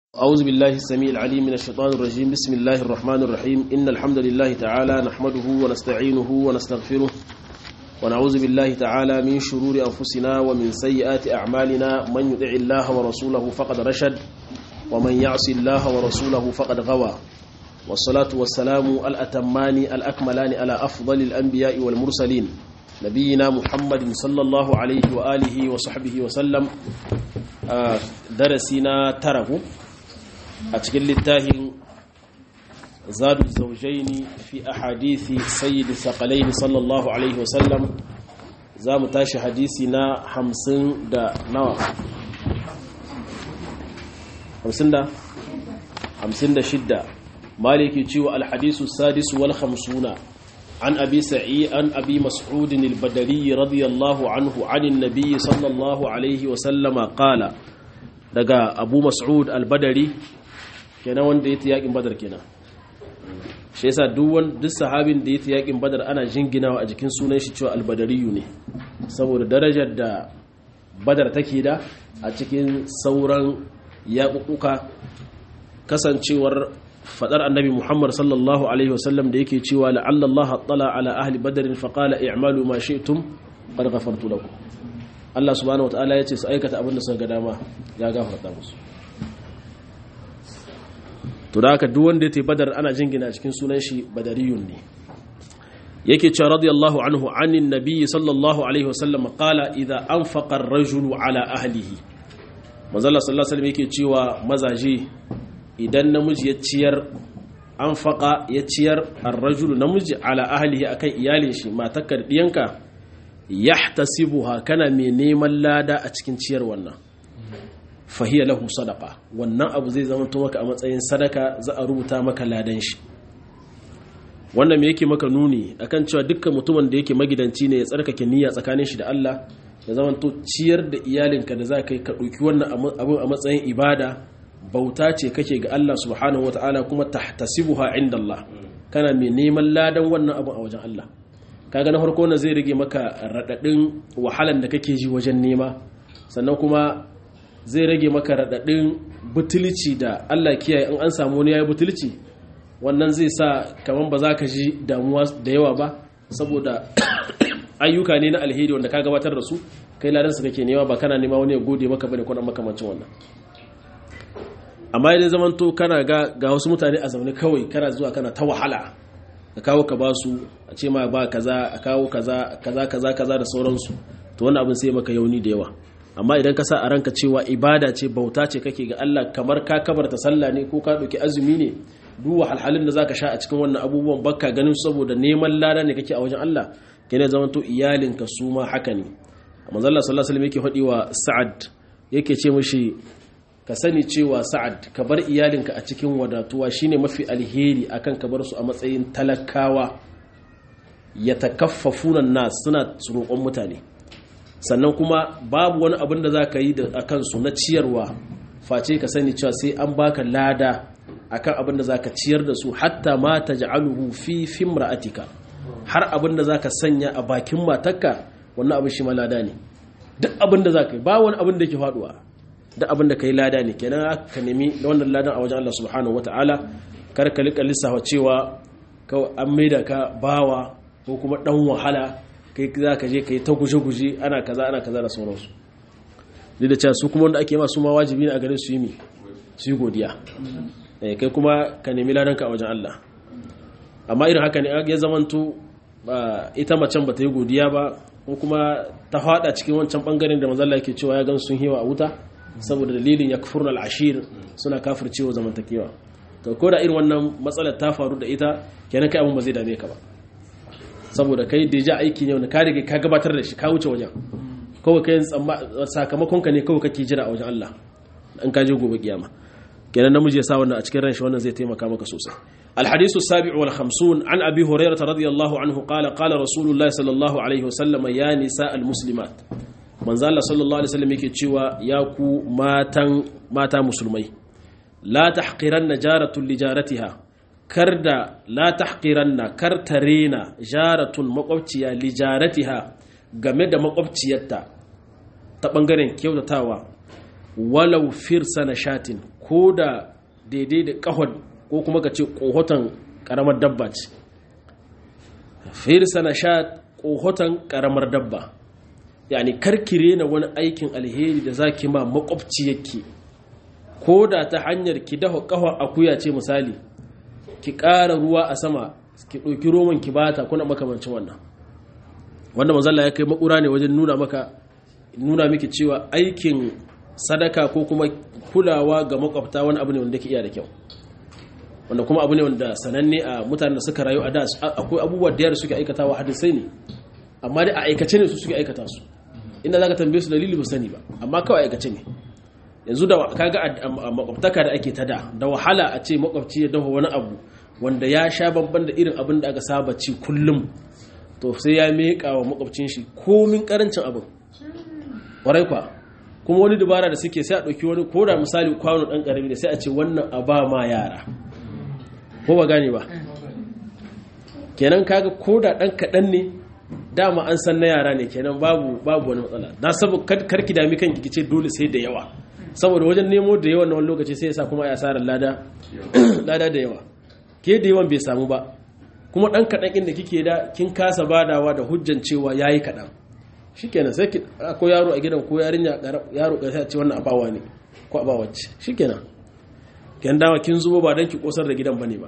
أعوذ بالله السميع العليم من الشيطان الرجيم بسم الله الرحمن الرحيم إن الحمد لله تعالى نحمده ونستعينه ونستغفره ونعوذ بالله تعالى من شرور أنفسنا ومن سيئات أعمالنا من يطع الله ورسوله فقد رشد ومن يعص الله ورسوله فقد غوى والصلاة والسلام الأتمان الأكملان على أفضل الأنبياء والمرسلين نبينا محمد صلى الله عليه وآله وصحبه وسلم درسنا تره أتكل للتاهن زاد الزوجين في أحاديث سيد الثقلين صلى الله عليه وسلم زام تاشي حديثنا حمسن دا نوى حمسن دا حمسن دا شدة مالك يتشوى الحديث السادس والخمسون عن أبي سعيد عن أبي مسعود البدري رضي الله عنه عن النبي صلى الله عليه وسلم قال daga abu mas'ud al-badari kenan wanda ya ta yakin badar kenan shi yasa duk duk sahabin da ya ta yakin badar ana jinginawa a jikin sunan shi cewa al-badariyu ne saboda darajar da badar take da a cikin sauran yaƙuƙuka kasancewar fadar annabi Muhammad sallallahu alaihi wasallam da yake cewa la'alla Allah attala ala ahli badrin fa qala i'malu ma shi'tum qad ghafartu lakum Allah subhanahu wataala yace su aikata abin da suka ga dama ya gafarta musu to da haka duk wanda ya tafi badar ana jingina a cikin sunan shi badariyun ne yake cewa radiyallahu anhu anin nabiyyi sallallahu alaihi wasallam qala idza anfaqa ar-rajulu ala ahlihi manzo Allah sallallahu alaihi wasallam yake cewa mazaje idan namiji ya ciyar an faƙa ya ciyar arrajulu namiji ala ahlihi akan iyalin shi matakar ɗiyanka yahtasibuha kana mai neman lada a cikin ciyar wannan fahiya lahu sadaka wannan abu zai zama maka a matsayin sadaka za a rubuta maka ladan shi wannan me yake maka nuni akan cewa dukkan mutumin da yake magidanci ne ya tsarkake niyya tsakanin shi da Allah ya zama to ciyar da iyalinka da za ka yi ka ɗauki wannan abin a matsayin ibada bauta ce kake ga Allah subhanahu wata'ala kuma tahtasibuha inda Allah kana mai neman ladan wannan abu a wajen Allah kaga na farko na zai rage maka radadin wahalan da kake ji wajen nema sannan kuma zai rage maka radadin butulci da Allah kiyaye in an samu wani yayi butulci wannan zai sa kaman ba za ka ji damuwa da yawa ba saboda ayyuka ne na alheri wanda ka gabatar da su kai ladan su kake nema ba kana nema wani ya gode maka bane ko makamancin wannan amma idan zaman to kana ga ga wasu mutane a zaune kawai kana zuwa kana ta wahala ka kawo ka basu a ce ma ba kaza a kawo kaza kaza kaza kaza da sauransu to wannan abin sai maka yauni da yawa amma idan ka sa a ranka cewa ibada ce bauta ce kake ga Allah kamar ka kabarta sallah ne ko ka dauki azumi ne duk wahalhalun da zaka sha a cikin wannan abubuwan bakka ganin saboda neman lada ne kake a wajen Allah kene zaman to iyalinka su ma haka ne manzo Allah sallallahu alaihi wasallam yake faɗi wa Sa'ad yake ce mishi ka sani cewa sa'ad ka bar iyalinka a cikin wadatuwa shine mafi alheri akan ka bar su a matsayin talakawa ya takaffafunan nas suna roƙon mutane sannan kuma babu wani abin da za ka yi a kansu na ciyarwa face ka sani cewa sai an baka lada akan abin da za ka ciyar da su hatta ma ta ja'aluhu fi fimra'atika har abin da za ka sanya a bakin matarka wannan abin shi ma lada ne duk abin da za ka yi ba wani abin da ke faduwa da abin da ka yi lada ne kenan ka nemi da wannan ladan a wajen Allah subhanahu wata'ala kar ka lika lissafa cewa an maida ka bawa ko kuma dan wahala kai za ka je ka yi ta guje-guje ana kaza ana kaza da sauransu duk da cewa su kuma wanda ake masu ma wajibi ne a gare su yi mi su yi godiya kai kuma ka nemi ladan ka a wajen Allah amma irin haka ne ya zamanto ita macen ba ta yi godiya ba ko kuma ta fada cikin wancan bangaren da mazalla yake cewa ya gan sun hewa a wuta saboda dalilin ya kufurna al'ashir suna kafircewa zamantakewa to ko da irin wannan matsalar ta faru da ita kenan kai abin ba zai dame ka ba saboda kai da ja aiki ne wanda ka rige ka gabatar da shi ka wuce wajen kawai kai sakamakon ka ne kawai kake jira a wajen Allah in ka je gobe kiyama kenan namiji ya sa wannan a cikin ranshi wannan zai taimaka maka sosai الحديث السابع والخمسون عن أبي هريرة رضي الله عنه قال قال رسول الله صلى الله عليه وسلم يا نساء المسلمات manzo Allah sallallahu alaihi wasallam yake cewa ya ku matan mata musulmai la tahqiranna jaratun li jaratiha karda la tahqiranna kartarena jaratun makwabciya li jaratiha game da makwabciyarta ta bangaren kyautatawa walau firsa na shatin ko da daidai da kahon ko kuma ka ce kohoton karamar dabba ce firsa na sha kohoton karamar dabba yani karkire na wani aikin alheri da zaki ma makwabci yake ko da ta hanyar ki dafa kahon akuya ce misali ki ƙara ruwa a sama ki ɗauki roman ki bata kuna makamancin wannan wanda manzalla ya kai makura ne wajen nuna maka nuna miki cewa aikin sadaka ko kuma kulawa ga makwabta wani abu ne wanda ke iya da kyau wanda kuma abu ne wanda sananne a mutanen da suka rayu a da akwai abubuwa da yara suke aikatawa hadisai ne amma dai a aikace ne su suke aikata su inda zaka tambaye su dalili ba sani ba amma kawai aikace ne yanzu da kaga a makwabtaka da ake tada da wahala a ce makwabci ya dafa wani abu wanda ya sha babban da irin abin da aka saba ci kullum to sai ya meƙa wa makwabcin shi komin karancin abin ƙwarai kwa kuma wani dubara da suke sai a ɗauki wani ko da misali kwano ɗan ƙarami da sai a ce wannan a ba ma yara ko ba gane ba kenan kaga ko da ɗan kaɗan ne dama an san na yara ne kenan babu babu wani matsala na saboda karki dami kan ki ce dole sai da yawa saboda wajen nemo da yawan na wani lokaci sai ya sa kuma ya asarar lada lada da yawa ke da yawan bai samu ba kuma ɗan kaɗan inda kike da kin kasa badawa da hujjan cewa yayi kaɗan shikenan sai ko yaro a gidan ko yarinya yaro ka sai ce wannan abawa ne ko abawa ce shikenan kin dawa kin zubo ba dan ki kosar da gidan bane ba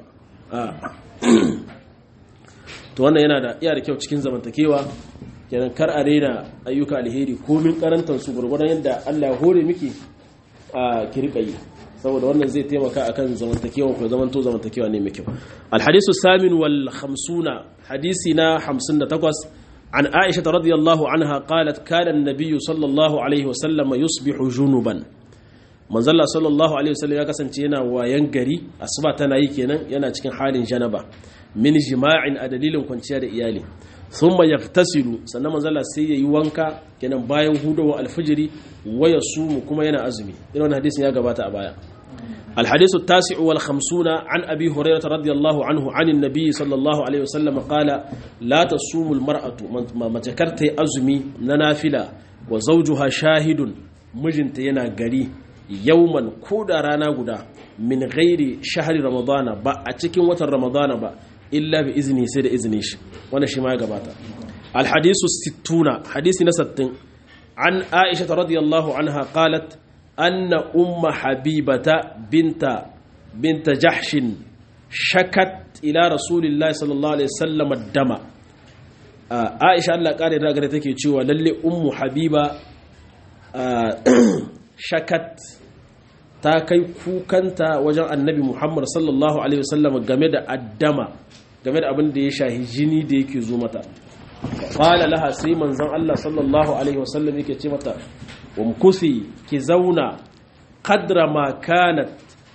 to wannan yana da iya da kyau cikin zamantakewa kenan kar a rena ayyuka alheri komin karantar su gurgurdan yadda Allah ya hore miki a kirka yi saboda wannan zai taimaka akan zamantakewa ko zamanto zamantakewa ne mai kyau alhadisu samin wal 50 hadisi na 58 عن عائشة رضي الله عنها قالت كان النبي صلى الله عليه وسلم يصبح جنوبا من زل صلى الله عليه وسلم ya kasance yana wayan gari asuba tana yi kenan yana cikin halin janaba min jima'in a dalilin kwanciya da iyali thumma yaftasilu sannan manzala sai yayi wanka kenan bayan hudawa alfijiri waya sumu kuma yana azumi irin wannan hadisin ya gabata a baya الحديث التاسع والخمسون عن أبي هريرة رضي الله عنه عن النبي صلى الله عليه وسلم قال لا تصوم المرأة ما تكرت أزمي ننافلة وزوجها شاهد مجنت ينا قري يوما كودا رانا قدا من غير شهر رمضان با أتكين وتر رمضان با إلا بإذنه سيد إذنيش وانا شما قباتا الحديث الستون حديث نستن عن عائشة رضي الله عنها قالت أن أم حبيبة بنت بنت جحش شكت إلى رسول الله صلى الله عليه وسلم الدم عائشة الله قال راغره take cewa lalle ummu habiba shakat ta kai kukanta wajen annabi Muhammad sallallahu alaihi wasallam game da addama game da abin da ya shahi jini da yake zo mata qala laha sai manzon Allah sallallahu alaihi wasallam yake ce mata umkusi ki zauna kadra ma kanat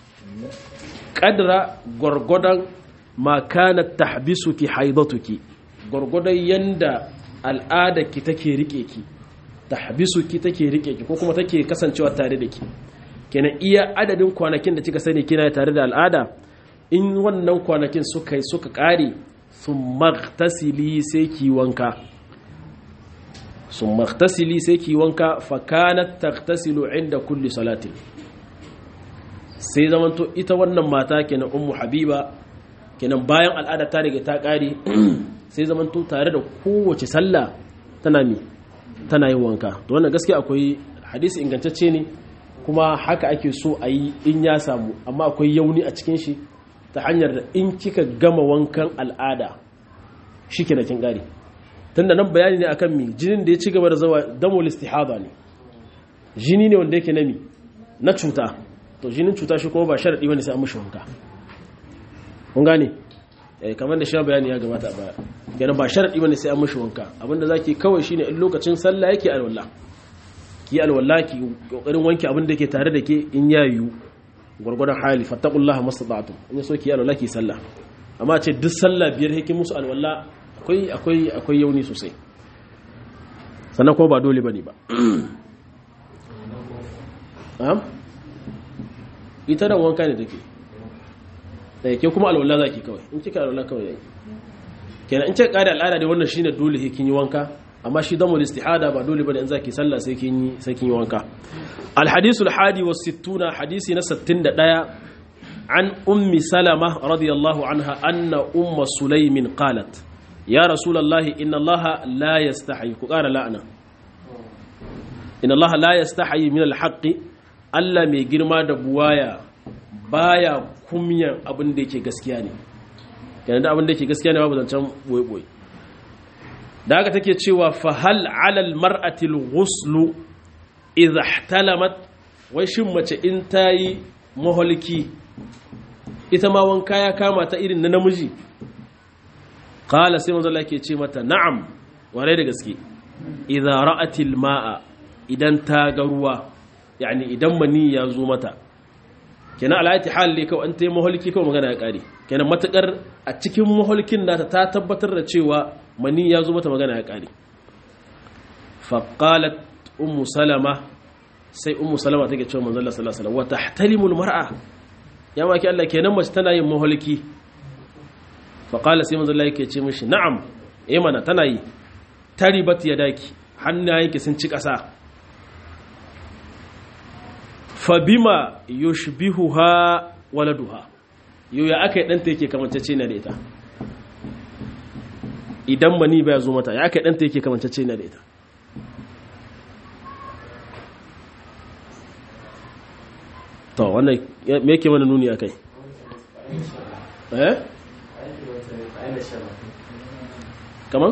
kadra gwargwadon ma kanat tahbisuki haidatuki gwargwadon yanda al'ada ki take rike ki tahbisuki take rike ki ko kuma take kasancewa tare da ki kenan iya adadin kwanakin da kika sani kina tare da al'ada in wannan kwanakin suka suka kare sun magtasili sai ki wanka sun magtasili sai ki wanka fakanat tagtasilu inda kulli salatin sai zamanto ita wannan mata kenan ummu habiba kenan bayan al'ada ta riga ta kare sai zamanto tare da kowace sallah tana mi tana yin wanka to wannan gaskiya akwai hadisi ingantacce ne kuma haka ake so a yi in ya samu amma akwai yauni a cikin shi ta hanyar da in kika gama wankan al'ada shi ke kin gari tunda nan bayani ne akan mi jinin da ya ci gaba da zawa damul istihada ne jini ne wanda yake nami na cuta to jinin cuta shi kuma ba sharadi bane sai an mishi wanka kun gane eh kamar da shi bayani ya gabata a baya kenan ba sharadi bane sai an mishi wanka abinda zaki kawai shine in lokacin sallah yake alwala ki alwala ki kokarin wanke abin da yake tare da ke in ya yiwu gwargwadon hali fattakullaha mastata'tum in so ki alwala ki sallah amma ce duk sallah biyar hekin musu alwala akwai akwai akwai yauni sosai sannan kuma ba dole bane ba am ita da wanka ne take da yake kuma alwala zaki kawai in kika alwala kawai yake kenan in kika kada al'ada da wannan shine dole hekin yi wanka amma shi damul istihada ba dole bane in zaki sallah sai kin yi sai kin yi wanka al hadithu al hadi was sittuna hadisi na 61 an ummi salama radiyallahu anha anna umma sulaimin qalat ya rasulullahi inna allaha la yastahi ku qara la'ana inna allaha la yastahi min al haqqi Allah mai girma da buwaya baya kumyan abin da yake gaskiya ne kenan da abin da yake gaskiya ne babu zancen boye-boye da haka take cewa fa hal alal mar'atil ghuslu idha ihtalamat wai shin mace in tayi maholki ita ma wanka ya kama ta irin na namiji qala sai manzo Allah yake ce mata na'am ware da gaske idha ra'atil ma'a idan ta ga ruwa yani idan mani ya zo mata kenan alayati hal ne kawai an ta yi maholki kawai magana ya kare kenan matukar a cikin maholkin nata ta tabbatar da cewa mani ya zo mata magana ya kare faqalat ummu salama sai ummu salama take cewa manzon Allah sallallahu alaihi wasallam wa tahtalimul mar'a ya maki Allah kenan mace tana yin maholki faqala sai manzon Allah yake ce mishi na'am eh mana tana yi taribat yadaki hannayenki sun ci kasa fabima yushbihuha waladuha yau ya aka yi ɗanta yake kamantacce na da ita idan mani baya zo mata ya aka yi ɗanta yake kamantacce na da ita to wannan me yake mana nuni a kai eh kaman?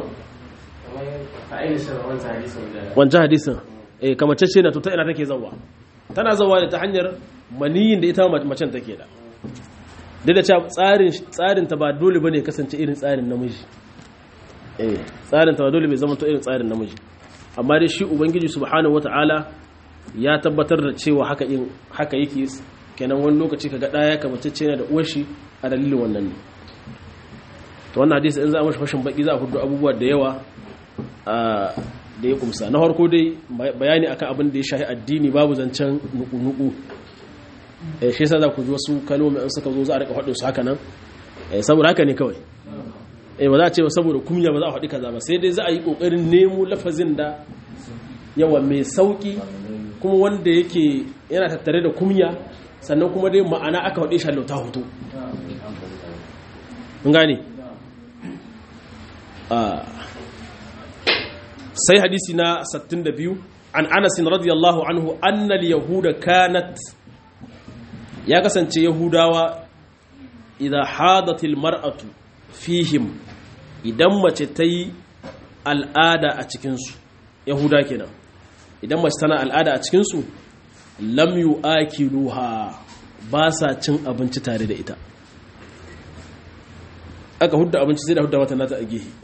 wancan hadisin eh kamantacce na to ta ina take zauwa tana zauwa ne ta hanyar maniyin da ita macen take da duk da cewa tsarin tsarin ta ba dole bane kasance irin tsarin namiji eh tsarin ta ba dole bai zama to irin tsarin namiji amma dai shi ubangiji subhanahu wataala ya tabbatar da cewa haka in haka yake kenan wani lokaci kaga daya kamacece ne da uwar shi a dalilin wannan ne to wannan hadisi in za a mashi fashin baki za a hudu abubuwa da yawa da ya kumsa na harko dai bayani akan abin da ya shahi addini babu zancen nuku-nuku eh shi yasa za ku ji wasu kalmomi an suka zo za a rika faɗin su haka nan eh saboda haka ne kawai eh ba za a ce ba saboda kunya ba za a faɗi kaza ba sai dai za a yi kokarin nemo lafazin da yawa mai sauki kuma wanda yake yana tattare da kunya sannan kuma dai ma'ana aka faɗi shi ta hoto mun gane sai hadisi na 62 an Anas radiyallahu anhu annal yahuda kanat ya kasance yahudawa idan hadatil mar'atu fihim idan mace ta yi al'ada a cikinsu yahuda kenan idan mace tana al'ada a cikinsu lam yu akiluha ba sa cin abinci tare da ita aka hudda abinci sai da hudda mata nata a gehe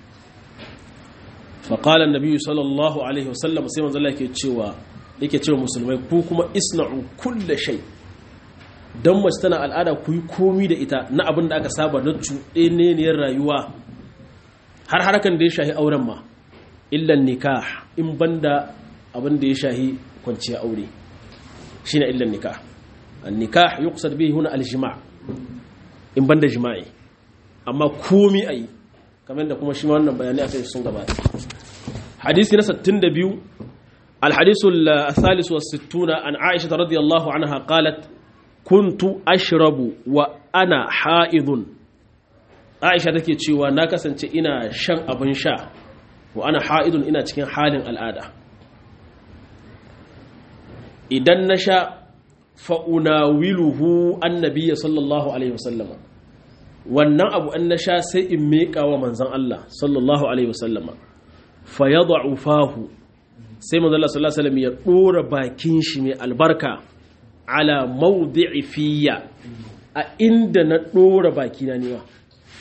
faƙalar nabi sallallahu alaihi wasallam sai manzala yake cewa yake cewa musulmai ku kuma isna'u kulle shai don mace tana al'ada ku yi komi da ita na abin da aka saba na cuɗeneniyar rayuwa har harkan da ya shahi auren ma illan nikah in banda abin da ya shahi kwanciya aure shi na illan nikah an nikah yi kusa da bai huna aljima in banda jima'i amma komi a yi kamar da kuma shi ma wannan bayanai a kai sun gabata hadisi na 62 الحديث الثالث والستون عن عائشة رضي الله عنها قالت كنت أشرب وأنا حائض عائشة take cewa na kasance ina shan abin sha wa ana ha'idun ina cikin halin al'ada idan na sha fa'unawiluhu annabiya sallallahu alaihi wasallama wannan abu an na sha sai in meƙa wa manzan Allah sallallahu alaihi wasallama fa ya fahu sai manzan Allah sallallahu alaihi wasallam ya ɗora bakin shi mai albarka ala mawdi'i fiya a inda na ɗora bakina ne wa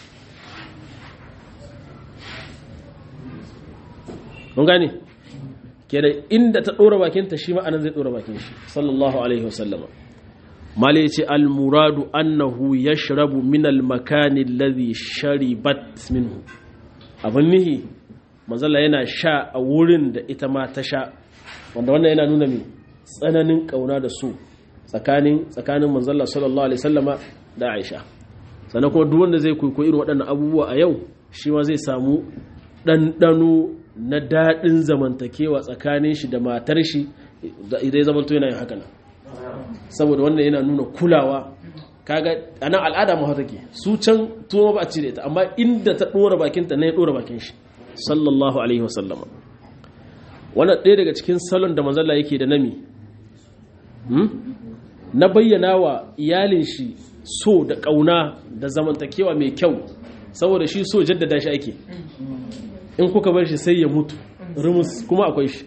mun gane kenan inda ta ɗora bakinta shi ma'anan zai ɗora bakin shi sallallahu alaihi wasallama mala yace al-muradu annahu yashrabu min al-makani alladhi sharibat minhu abin nihi manzala yana sha a wurin da ita ma ta sha wanda wannan yana nuna mai tsananin kauna da su tsakanin tsakanin manzala sallallahu alaihi wasallama da Aisha sannan kuma duk wanda zai koyi irin waɗannan abubuwa a yau shi ma zai samu ɗanɗano na daɗin zamantakewa tsakanin shi da matar shi idan zamanto yana yin haka nan saboda wannan yana nuna kulawa kaga a nan al'ada ma take su can tuwo ba a cire ta amma inda ta ɗora bakinta na ya ɗora bakin shi sallallahu alaihi wasallama wannan ɗaya daga cikin salon da manzalla yake da nami na bayyana wa iyalin shi so da ƙauna da zamantakewa mai kyau saboda shi so jaddada shi ake in kuka bar shi sai ya mutu rumus kuma akwai shi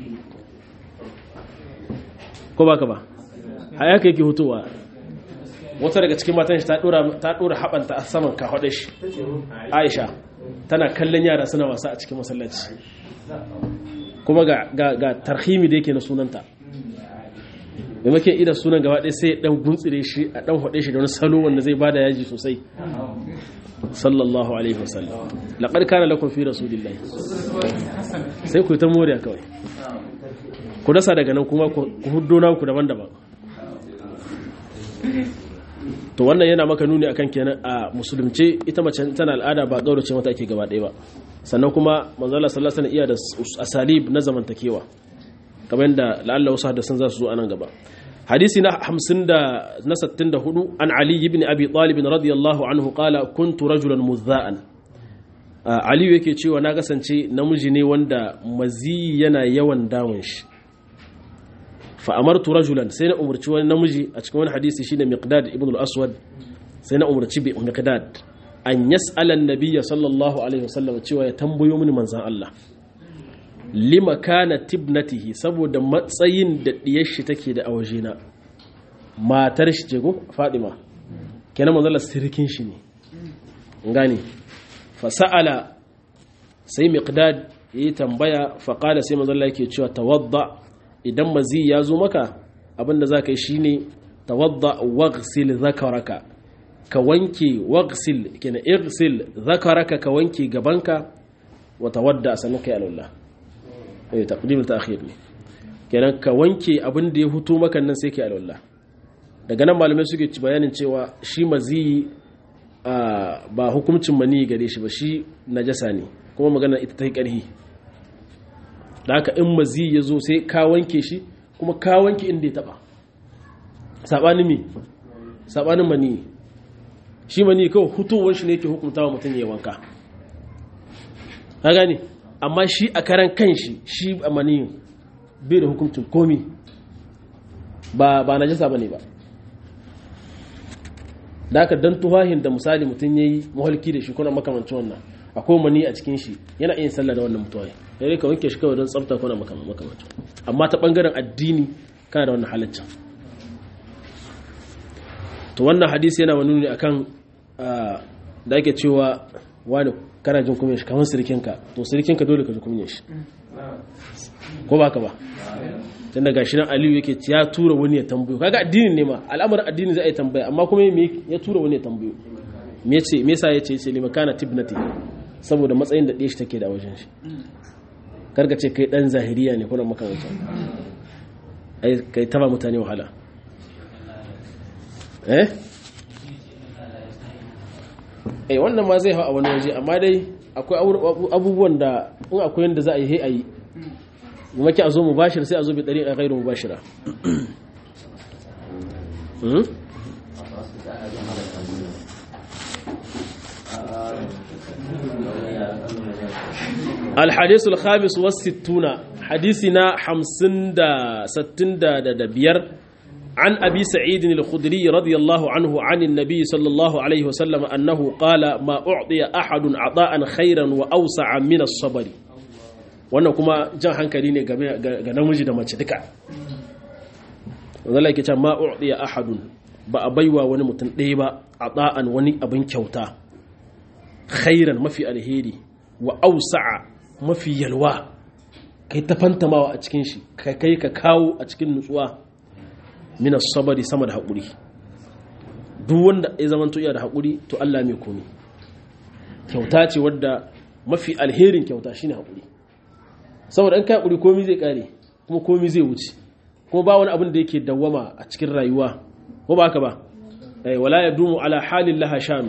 ko baka ba hayaka yake hutowa wata daga cikin matan shi ta dora haɓanta a saman kafaɗe shi aisha tana kallon yara suna wasa a cikin masallaci kuma ga tarhimi da yake na sunanta maimakon idan sunan gaba ɗaya sai ya ɗan guntsire shi a ɗan haɗe shi da wani salo wanda zai bada yaji sosai sallallahu alaihi wasallam laqad kana lakum fi rasulillahi sai ku ta moriya kawai ku dasa daga nan kuma ku huddo na ku daban-daban to wannan yana maka nuni akan kenan a musulunce ita mace tana al'ada ba gaurace mata ake gaba ɗaya ba sannan kuma manzo Allah sallallahu alaihi iya da asalib na zamantakewa kamar yadda la'alla wasu hadisan za su zo anan gaba hadisi na 50 da na 64 an ali ibn abi talib radiyallahu anhu qala kuntu rajulan muzza'an ali yake cewa na kasance namiji ne wanda mazi yana yawan damun shi fa amartu rajulan sai na umarci wani namiji a cikin wani hadisi shine miqdad ibn al-aswad sai na umarci bi miqdad an yas'ala an-nabiyya sallallahu alaihi wasallam cewa ya tambayo mini manzon Allah lima kana tibnatihi saboda matsayin da diyar shi take da awajena matar shi ce ko Fadima kenan manzon Allah sirkin shi ne gani fa sa'ala sai miqdad yayi tambaya fa qala sai manzon Allah yake cewa tawadda idan mazi ya zo maka abinda za ka yi shi ne tawadda waghsil zakaraka ka wanke waghsil kina irsil zakaraka ka wanke gabanka wa tawadda sannan kai alwala eh taqdim ta'khir ne kenan ka wanke abin da ya hutu maka nan sai kai alwala daga nan malamai suke ci bayanin cewa shi mazi ba hukuncin mani gare shi ba shi najasa ne kuma magana ita ta yi ƙarhi da haka in mazi ya zo sai ka wanke shi kuma ka wanke inda ya taba saɓanin mi saɓanin mani shi mani kawai hutowar shi ne ke hukunta wa mutum ya wanka ka gane amma shi a karan kan shi shi a mani bai da hukuncin komi ba ba na jasa ba ne ba da haka don tuhahin da misali mutum ya yi mahalki da shi kuna makamancin wannan akwai mani a cikin shi yana iya sallah da wannan mutuwa sai ka wanke shi kawai don tsafta kuna makamacin amma ta bangaren addini kana da wannan halaccin to wannan hadisi yana wani ne akan da ake cewa wani kana jin kunya shi kamar sirikinka to sirikinka dole ka ji kunya shi ko ba ka ba tun daga shi nan aliyu yake ya tura wani ya tambayo kaga addinin ne ma al'amarin addini zai yi tambaya amma kuma ya tura wani ya tambayo me yace me yasa yace yace limakana tibnati saboda matsayin da shi take da wajen shi karka ce kai dan zahiriya ne kuna makamanta ai kai taba mutane wahala eh eh wannan ma zai hau a wani waje amma dai akwai abubuwan da in akwai yanda za a yi he a yi maki a zo mu bashir sai a zo bi ɗari a gairu mu bashira الحديث الخامس والستون حديثنا حمسن دا ستن دا, دا, دا بير عن أبي سعيد الخدري رضي الله عنه عن النبي صلى الله عليه وسلم أنه قال ما أعطي أحد عطاء خيرا وأوسع من الصبر wannan kuma jan hankali ne ga namiji da mace duka wanda yake can ma u'diya ahadun ba a baiwa wani mutum ɗaya ba a ɗa'an wani abin kyauta khairan mafi alheri wa ausa'a mafi yalwa kai ta fantamawa a cikin shi kai kai ka kawo a cikin nutsuwa mina sabari sama da haƙuri duk wanda ya zama iya da haƙuri to Allah mai komi kyauta ce wadda mafi alherin kyauta shine haƙuri saboda in ka haƙuri komi zai ƙare kuma komi zai wuce kuma ba wani abin da yake dawwama a cikin rayuwa ko ba haka ba wala ya dumu ala halin laha shanu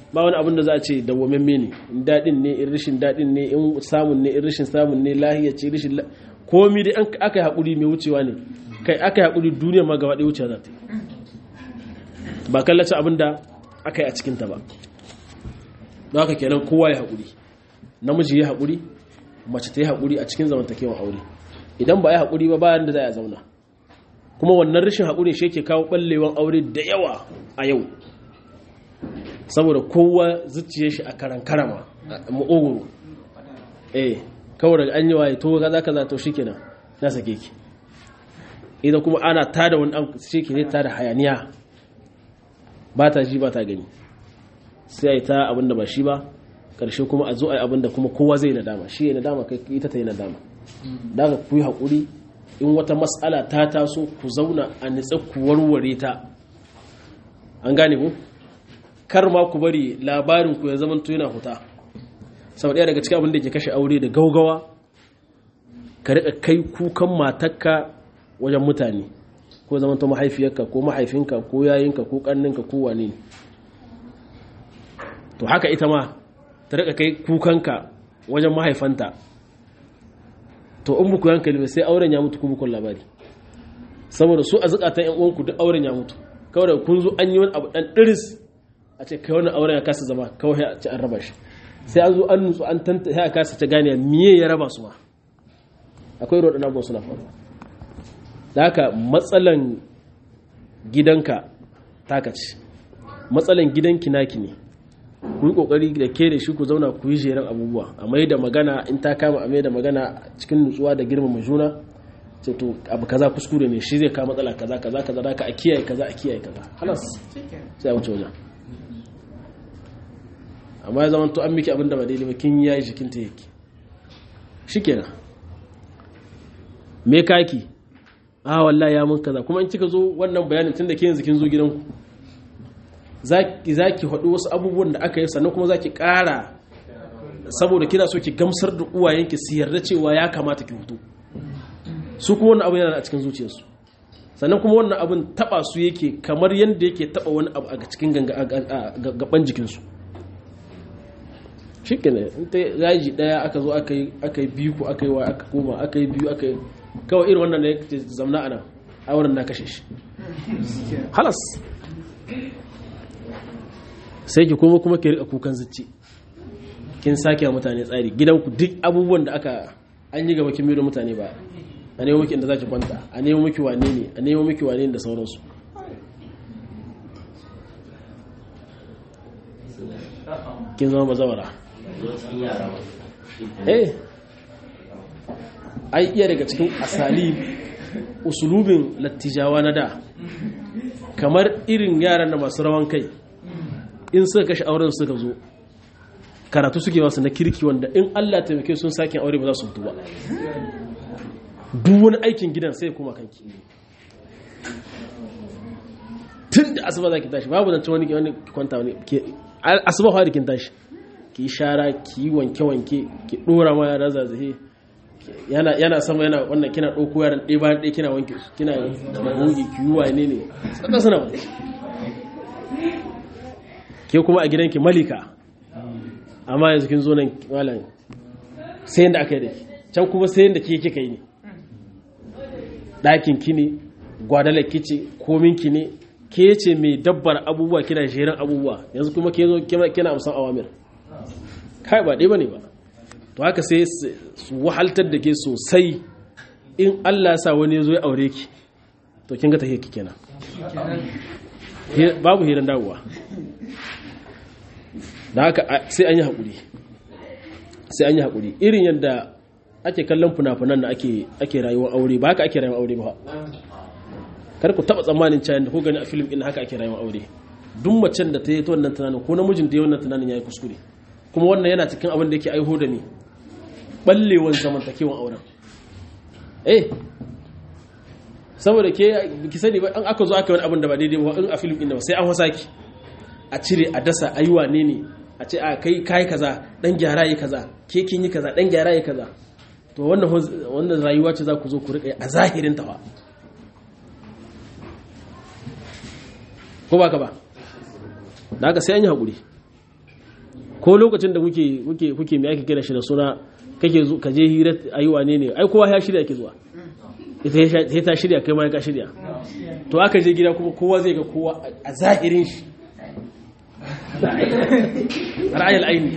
ba wani abin da za a ce dawwamamme ne in daɗin ne in rashin daɗin ne in samun ne in rashin samun ne lahiya ce rashin komi dai aka yi haƙuri mai wucewa ne kai aka yi haƙuri duniya ma gaba ɗaya wucewa za ta yi ba kallace abin da aka yi a cikinta ba don haka kenan kowa ya haƙuri namiji ya haƙuri mace ta yi haƙuri a cikin zamantakewan aure idan ba ya haƙuri ba bayan da za a zauna kuma wannan rashin haƙuri shi ke kawo ɓallewan aure da yawa a yau saboda kowa zuciye shi a karan karama ma'ogoro eh kawai daga an yi waye to kaza kaza to shikenan na sake ki idan kuma ana tada wani an shike ne tada hayaniya ba ta ji ba ta gani sai a yi ta abinda ba shi ba karshe kuma a zo a yi abinda kuma kowa zai nadama shi ya nadama kai ita ta yi nadama daga ku yi haƙuri in wata matsala ta taso ku zauna a nitsa ku warware ta an gane ku kar ma ku bari labarin ku ya zama to yana huta sau ɗaya daga cikin abin da ke kashe aure da gaugawa ka riƙa kai kukan matakka wajen mutane ko zama to mahaifiyarka ko mahaifinka ko yayinka ko ƙanninka ko wane ne to haka ita ma ta riƙa kai kukanka wajen mahaifanta to in buku yankali bai sai auren ya mutu ku bukun labari saboda su a zukatan yan uwanku duk auren ya mutu kawai da kun zo an yi wani abu dan diris a ce kai wannan auren ya kasa zama kawai a ce an raba shi sai an zo an nutsu an tanta ya kasa ta gane miye ya raba su ma akwai roɗin abubuwan suna faruwa da haka matsalan gidanka taka ce matsalan gidanki naki ne ku yi kokari da ke da shi ku zauna ku yi jeren abubuwa a mai da magana in ta kama a mai da magana cikin nutsuwa da girmama juna ce to abu kaza kuskure ne shi zai kama matsala kaza kaza kaza da ka a kiyaye kaza a kiyaye kaza halas sai a wuce wajen amma ya zama to an miki abin da ba daidai ba kin yayi jikin ta yake shikenan me kaki a wallahi ya mun kaza kuma in kika zo wannan bayanin tunda ke yanzu kin zo gidanku za ki haɗu wasu abubuwan da aka yi sannan kuma za ki ƙara saboda kina so ki gamsar da uwayenki su yarda cewa ya kamata ki hutu su kuma wannan abu yana a cikin zuciyarsu sannan kuma wannan abin taɓa su yake kamar yadda yake taɓa wani abu a cikin gaban jikinsu shi ne in ta yaji ɗaya aka zo aka yi biyu ko aka yi wa aka koma aka yi biyu aka yi kawai irin wannan ne zamna a nan a wurin na kashe shi halas sai ki kuma kuma ki rika kukan zuci kin sake wa mutane tsari gidanku duk abubuwan da aka an yi gaba kin da mutane ba a nemo miki inda zaki kwanta a nemo miki wane ne a nemo miki wane ne da sauransu kin zama bazawara eh ai iya daga cikin asali usulubin lattijawa na da kamar irin yaran da masu rawan kai in suka kashe auren suka zo karatu suke wasu na kirki wanda in Allah taimake sun sake aure ba za su mutu ba duk wani aikin gidan sai kuma kanki tun da asuba za ki tashi babu zance wani wani kwanta wani asuba fara kin tashi ki shara ki wanke-wanke ki dora ma yara zazahe yana yana sama yana wannan kina ɗauko yaran ɗaya bayan ɗaya kina wanke kina goge ki yi wane ne sannan suna wani ke kuma a gidanki malika amma yanzu kin zo nan malam sai yadda aka yi da ki can kuma sai yadda ke kika yi ne ɗakin ki ne gwadalar ki ce komin ki ne ke ce mai dabbar abubuwa kina jerin abubuwa yanzu kuma ke zo kina amsan awamir kai ba ɗaya ba ne ba to haka sai su wahaltar da ke sosai in Allah sa wani ya zo ya aure ki to kin ga ta ki kenan babu hirin dawowa da haka sai an yi haƙuri sai an yi haƙuri irin yadda ake kallon funafunan da ake rayuwar aure ba haka ake rayuwar aure ba kar ku taɓa tsammanin cayan da ko gani a filim ɗin haka ake rayuwar aure duk macen da ta yi ta wannan tunanin ko namijin da ya wannan tunanin ya yi kuskure kuma wannan yana cikin abin da yake aiho da ni ɓallewan zamantakewan auren eh saboda ke ki sani ba an aka zo aka wani abin da ba daidai ba in a filim ɗin da ba sai an wasa ki a cire a dasa a yi wane ne a ce a kai kai kaza dan gyara yi kaza ke kin yi kaza dan gyara yi kaza to wannan wannan rayuwa ce za ku zo ku rika a zahirin ta fa ko ba ka ba da haka sai an yi hakuri ko lokacin da kuke kuke kuke me ake kira shi da suna kake zo ka je hira ayi wane ne ai kowa ya shirya ke zuwa ita sai ta shirya kai ma ka shirya to aka je gida kuma kowa zai ga kowa a zahirin shi ra'ayil aini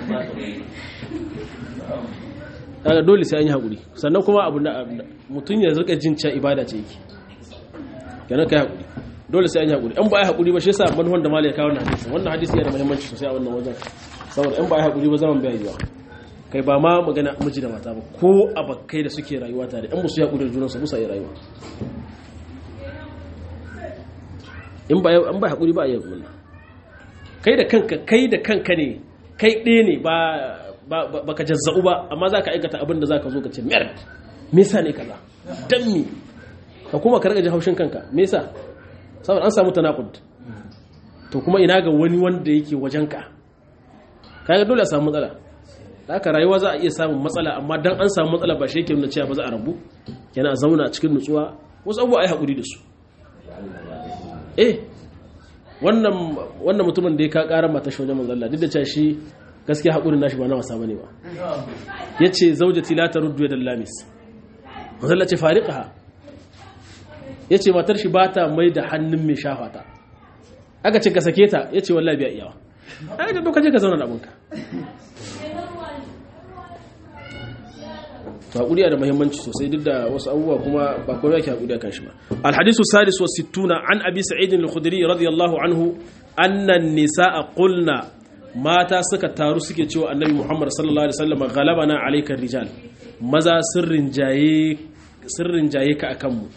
kaga dole sai an yi haƙuri sannan kuma abu mutum ya zirka jin cewa ibada ce yake kenan kai haƙuri dole sai an yi haƙuri in ba ya haƙuri ba shi yasa manhon da malai ya kawo wannan hadisi wannan hadisi yana da muhimmanci sosai a wannan wajen saboda in ba ya haƙuri ba zaman bai yiwa kai ba ma magana miji da mata ba ko abakai da suke rayuwa tare in ba su yi haƙuri da junansu ba su yi rayuwa in ba an ba haƙuri ba a yi haƙuri kai da kanka kai da kanka ne kai ɗaya ne ba ba ka jazza'u ba amma za ka aikata abin da za ka zo ka ce mer me yasa ne kaza dan me ka kuma ka rage haushin kanka me yasa saboda an samu tanaqud to kuma ina ga wani wanda yake wajenka kaga dole a samu matsala haka rayuwa za a iya samun matsala amma dan an samu matsala ba shi yake nuna cewa ba za a rabu yana a zauna cikin nutsuwa wasu abubuwa ai hakuri da su eh wannan wannan mutumin da ya ka ƙara mata shi wajen manzon Allah duk da cewa shi gaskiya haƙurin nashi ba na wasa bane ba yace zaujati la taruddu yadal lamis manzon Allah ce fariqaha yace matar shi ba ta mai da hannun mai shafa ta aka ce ka sake ta yace wallahi biya iyawa aka ce to kaje ka zauna da abunka to haƙuri da muhimmanci sosai duk da wasu abubuwa kuma ba komai yake haƙuri kan shi ba alhadisu sadis wa sittuna an abi sa'id al-khudri radiyallahu anhu anna an-nisaa qulna mata suka taru suke cewa annabi muhammad sallallahu alaihi wasallam ghalabana alayka rijal maza sirrin jaye sirrin jaye ka akan mu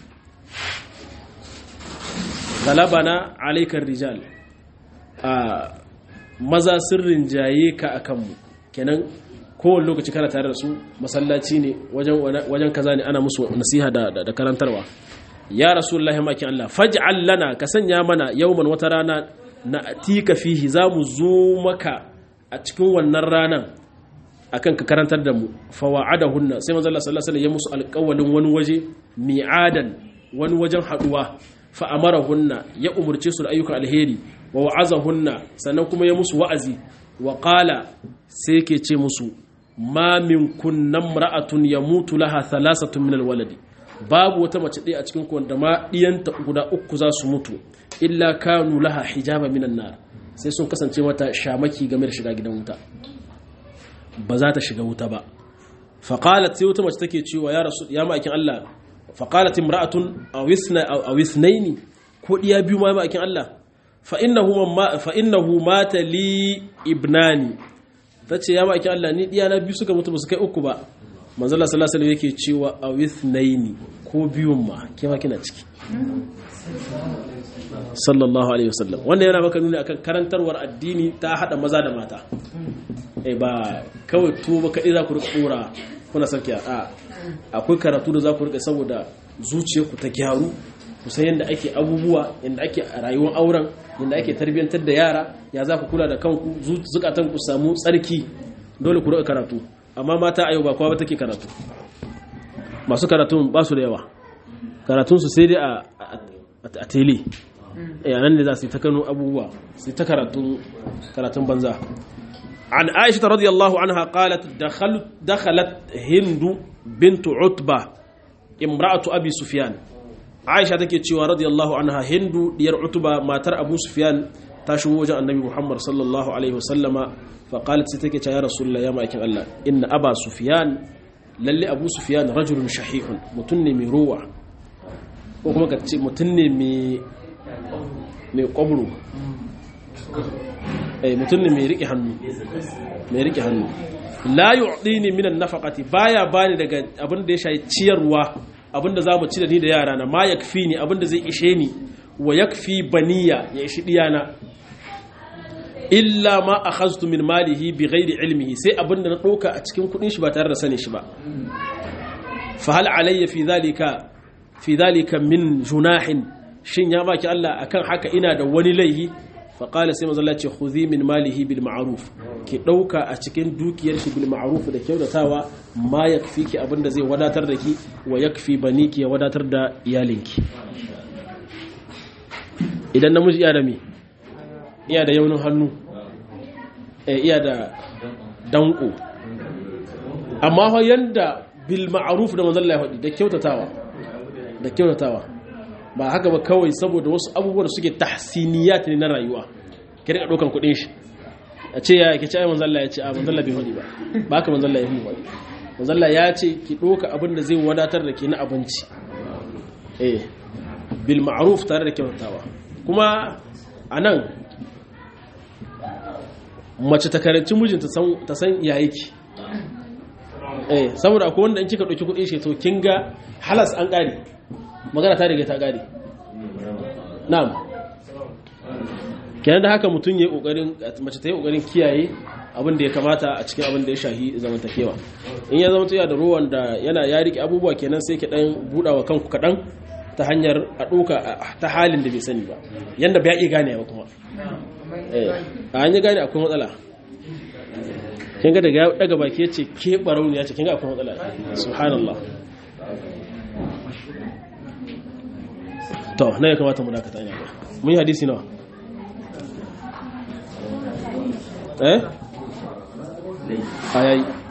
ghalabana alayka rijal a maza sirrin jaye ka akan mu kenan kowane lokaci kana tare da su masallaci ne wajen kaza ne ana musu nasiha da karantarwa ya rasulullahi makin Allah faj'al lana ka sanya mana yawman wata rana na atika fihi za mu zo maka a cikin wannan ranan akan ka karantar da mu fa wa'adahunna sai manzo Allah sallallahu alaihi wasallam ya musu alƙawalin wani waje mi'adan wani wajen haduwa fa amarahunna ya umurce su da ayyukan alheri wa wa'azahunna sannan kuma ya musu wa'azi wa qala sai ke ce musu ma min kunnan ra'atun ya mutu laha thalasatun min alwaladi babu wata mace ɗaya a cikin ku wanda ma ɗiyanta guda uku za su mutu illa kanu laha hijaba minan nar sai sun kasance mata shamaki game da shiga gidan wuta ba za ta shiga wuta ba faqalat sai wata mace take cewa ya rasul ya ma'aikin Allah faqalat imra'atun aw isna aw isnaini ko diya biyu ma ma'aikin Allah fa innahu ma fa innahu mata li ibnani ta ce ya maki Allah ni na biyu suka mutu ba su kai uku ba manzala sallallahu alaihi yake cewa a withnaini ko biyun ma ke ma kina ciki sallallahu alaihi wasallam wanda yana maka nuni akan karantarwar addini ta hada maza da mata eh ba kawai tuwo ba kadai za ku rika kora kuna sarki a akwai karatu da za ku rika saboda zuciyarku ta gyaru ku san yadda ake abubuwa yadda ake rayuwar auren yadda ake tarbiyyantar da yara ya za ku kula da kanku zukatan ku samu tsarki dole ku rika karatu amma mata a yau ba kowa ba take karatu masu karatun ba su da yawa karatun su sai dai a tele yanan ne za su yi ta kano abubuwa su yi ta karatun banza عن عائشة رضي الله عنها قالت دخلت دخلت هند بنت عتبة امرأة أبي سفيان aisha take cewa radiyallahu anha hindu diyar utuba matar abu sufyan ta shigo wajen annabi muhammad sallallahu alaihi wasallama fa qalat sai take cewa ya rasulullah ya ma'aikin allah inna aba sufyan lalle abu sufyan rajulun shahihun mutun ne mai rowa ko kuma ka ce mutun ne mai mai kwabro eh mutun ne mai rike hannu mai rike hannu la yu'dini min an-nafaqati baya bani daga abin da ya shayi ciyarwa abinda za mu ci da ni da yara na ma ya fi ni abinda zai ishe ni wa ya fi baniya ya ishi diyana illa ma a hastu min malihi bi gairi ilmihi sai abinda na ɗauka a cikin kudin shi ba tare da sani shi ba fa hal alayya fi zalika fi zalika min junahin shin ya baki Allah akan haka ina da wani laihi fa qala sai manzo Allah ce khudhi min malihi bil ma'ruf ki dauka a cikin dukiyar shi bil ma'ruf da kyautatawa ma yakfiki abinda zai wadatar da ki wa yakfi baniki ya wadatar da iyalinki idan namiji iya da me iya da yaunin hannu iya da danko amma fa yanda bil ma'ruf da manzon Allah ya faɗi da kyautatawa da kyautatawa ba haka ba kawai saboda wasu abubuwan suke tahsiniyat ne na rayuwa ki rika dokan kudin shi a ce ya ki ci ai manzon Allah ya ce a manzon Allah bai faɗi ba ba haka manzon Allah ya faɗi manzon Allah ya ce ki doka abin da zai wadatar da ke na abinci eh bil ma'ruf tare da kyautatawa kuma anan mace ta karanci mijinta ta san ya yake eh saboda akwai wanda in kika dauki kudin shi to kin ga halas an kare magana ta riga ta kare na'am kenan da haka mutum yayi kokarin mace ta yi kokarin kiyaye abin da ya kamata a cikin abin da ya shahi zamantakewa in ya zama tuya da ruwan da yana ya rike abubuwa kenan sai ki dan budawa kanku kadan ta hanyar a doka ta halin da bai sani ba yanda bai iya gane ba kuma a hanyar gane akwai matsala kin ga daga daga baki yace ke barauni yace kin ga akwai matsala subhanallah to na ya kamata mu dakata ina ga mun yi hadisi nawa eh ayayi